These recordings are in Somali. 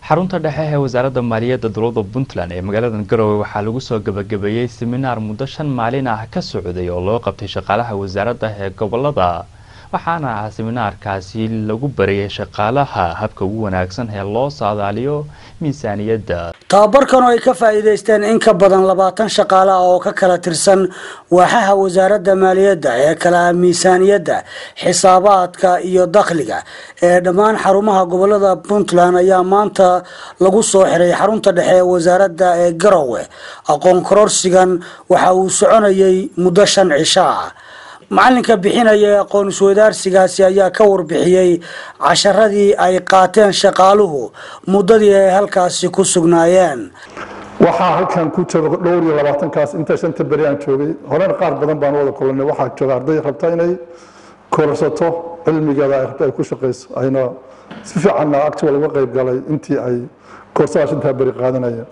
xarunta dhexe ee wasaaradda maaliyadda dowladda puntland ee magaalada garowe waxaa lagu soo gabagabeeyey seminaar muddo shan maalin ah ka socday oo loo qabtay shaqaalaha wasaaradda ee gobolada waxaana seminaarkaasi lagu barayay shaqaalaha habka ugu wanaagsan ee loo saadaaliyo miisaaniyadda tababarkan oo ay ka faa'iidaysteen in ka badan labaatan shaqaale ah oo ka kala tirsan waaxaha wasaaradda maaliyadda ee kala miisaaniyadda xisaabaadka iyo dakhliga ee dhammaan xarumaha gobolada puntland ayaa maanta lagu soo xiray xarunta dhexe ee wasaaradda ee garowe aqoon kororsigan waxa uu soconayay muddo shan cisho ah macalinka bixinaya ee aqoon isweydaarsigaasi ayaa ka warbixiyey casharadii ay qaateen shaqaaluhu muddadii ay halkaasi ku sugnaayeen waxaa halkan ku jooga dhowr iyo labaatankaas inta shanta beri aan joogay horena qaar badan baan wada kulanay waxaa jooga arday rabta inay korsato cilmigeeda ay rabta ay ku shaqayso ayna si fiicanna actual uga qayb galay intii ay koorsada shantaa beri qaadanayeen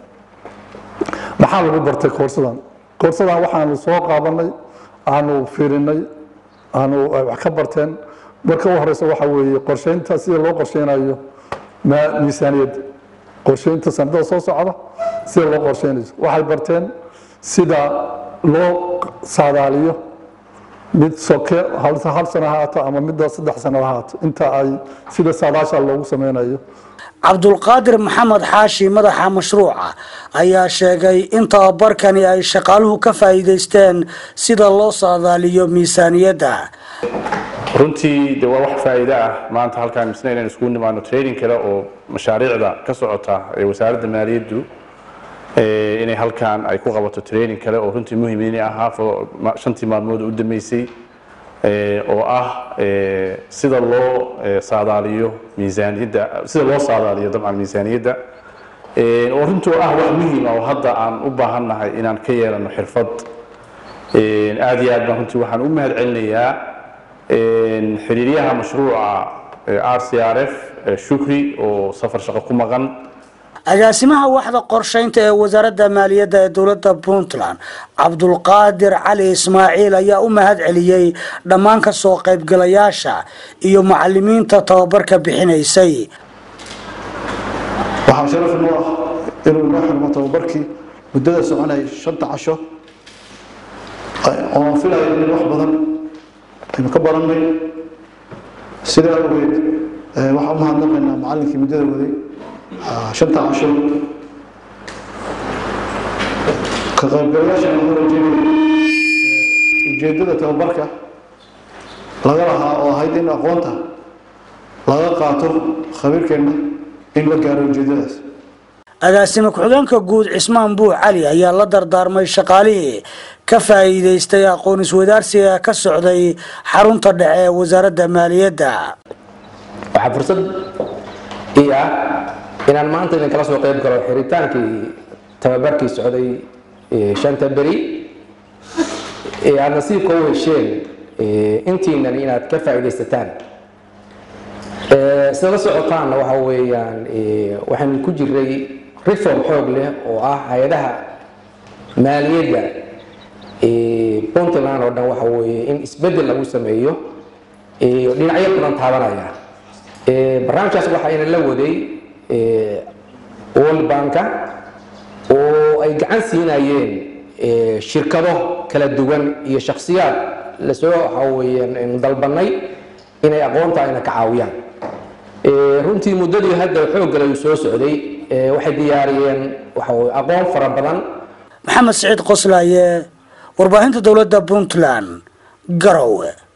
maxaa lagu bartay koorsadan koorsadan waxaanu soo qaadanay aanu fiirinay aanu wax ka barteen marka u horeysa waxa weeye qorsheynta sida loo qorsheynayo miisaaniyadda qorsheynta sanadada soo socda sida loo qorsheynayo waxay barteen sida loo saadaaliyo mid soke hal sano ha haato ama midda saddex sano ha haato inta ay sida saadaasha loogu sameynayo cabdulqaadir maxamed xaashi madaxa mashruuca ayaa sheegay in tababarkani ay shaqaaluhu ka faa'iidaysteen sida loo saadaaliyo miisaaniyadda runtii de waa wax faa'iido ah maanta halkaan misna inaan iskugu nimaano training kale oo mashaariicda ka socota ee wasaaradda maaliyaddu inay halkaan ay ku qabato training kale oo runtii muhiim inay ahaa shantii maalmood u dambeysay oo ah sida loo saadaaliyo miisaaniyadda sida loo saadaaliyo dabcan miisaaniyadda oo runtii ah wax muhiim ah oo hadda aan u baahannahay inaan ka yeelano xirfad aad iyo aad baan runtii waxaan u mahad celinayaa xiriiryaha mashruuca r c r f shukri oo safar shaqo ku maqan agaasimaha waxda qorsheynta ee wasaaradda maaliyadda ee dowladda puntland cabdulqaadir cali ismaaciil ayaa u mahad celiyey dhammaan ka soo qaybgalayaasha iyo macalimiinta tababarka bixinaysay waxaa sharaf noo ah inuu inoo xirmo tababarkii muddada soconayay shanta casho oo aan filayo in wax badan aynu ka barannay sidaa awgeed waxaan u mahadnaqaynaa macallinkii muddada waday shanta casho ka qaybgalayaashan waxaan rajeynaya ujeeddada tababarka laga lahaa oo ahayd in aqoonta laga qaato khabiirkeenna in la gaaro ujeeddadaas agaasime ku-xigeenka guud cismaan buux cali ayaa la dardaarmay shaqaalihii ka faa'iidaystay aqoon iswadaarsiga ka socday xarunta dhexe ee wasaaradda maaliyadda waxaa fursad ii ah inaan maanta idinkala soo qayb galo xiritaankii tababarkii socday shanta beri ee aada nasiibka u hesheen intiinan inaad ka faa'iidaysataan sida la socotaanna waxa weeyaan waxaynu ku jiray reform xoog leh oo ah hay-adaha maaliyadda puntland oo dhan waxa weeye in isbeddel lagu sameeyo dhinacyo badan taabanaya barnaamijkaas waxayna la waday world banka oo ay gacan siinayeen shirkado kala duwan iyo shakhsiyaad lasoo waxa weeyaan dalbanay inay aqoonta ayna ka caawiyaan runtii muddadii hadda xooggal ayuu soo socday waxay diyaariyeen waxa weye aqoon fara badan maxamed siciid qoslaaye warbaahinta dowladda puntland garowe